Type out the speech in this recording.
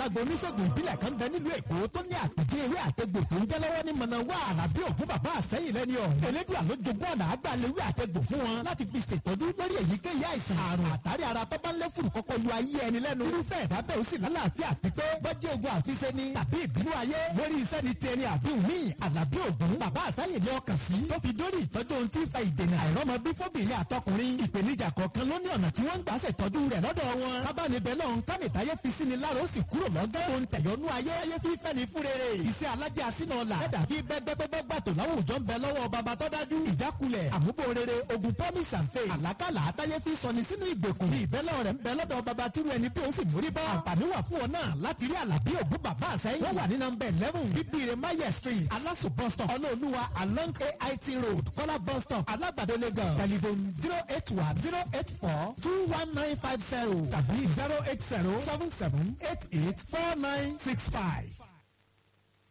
àgbà oníṣègùn ìbílẹ̀ kan bẹ nílùú èkó tó ní àpèjẹ ewé àtẹgbò tó ń jẹ́ lọ́wọ́ ní mọ̀nàwá àlàbí ògún bàbá àsẹ́yìn lẹ́ni ọ̀hún. elédùn àló jogún ọ̀nà àgbàlewé àtẹgbò fún wọn láti fi ṣètọ́jú lórí èyíkéyìí àìsàn àrùn àtàrí ara tó bá ń lé fùrù kọ́kọ́ lu ayé ẹni lẹ́nu. irúfẹ́ ẹ̀dá bẹ́ẹ̀ ó sì lálàáfíà pípé bọ́jú ogun àfiṣe ni tàbí ìbínú ayé lórí iṣẹ́ ni tiẹ̀ ni àbí òmí àlàbí ògún bàbá àsẹ́yìn ni ọkàn sí tó fi dórí ìtọ́jú ohun tí ń fa ìdènà àìrọ́mọbí fóbìnrin àtọkùnrin ìpèníjà kọ̀ọ̀kan ló ní ọ̀nà tí wọ́n ń gbà ṣètọ́jú rẹ̀ lọ́dọ̀ wọn. kábàánibẹ̀ náà ń kánìtayé fi sí ni lára ó sì kúrò lọ́gán tó ń tẹ̀yọ́nú ayé ayé fi fẹ́ ni fún rere. iṣẹ́ alájẹ́ àsínà ọ̀la ẹ̀dà fi bẹ́gbẹ́gbẹ́ gbàtò láwùjọ ń bẹ lọ́wọ́ baba tó dájú. ìjákulẹ̀ àmúbò rere ogun promise and faith. àlákàlà àtayé fi sọni sínú ìgbèkùn. bí ìbẹ́lẹ̀ rẹ̀ ń bẹ lọ́dọ̀ baba tírú ẹni pé ó sì mórí bá. àǹfààní wà fún ọ náà láti rí àlàbí ògún bàbá àsẹ́yìn. wọ́n wà ní nọmba eleven bíbíire maye street alaso bus stop ọlọ́ọ̀lùwà along ait road kọ́lá bus stop alágbàdo lagos telephone zero eight one zero eight four two one nine five zero tàbí zero eight zero seven seven eight eight four nine six five.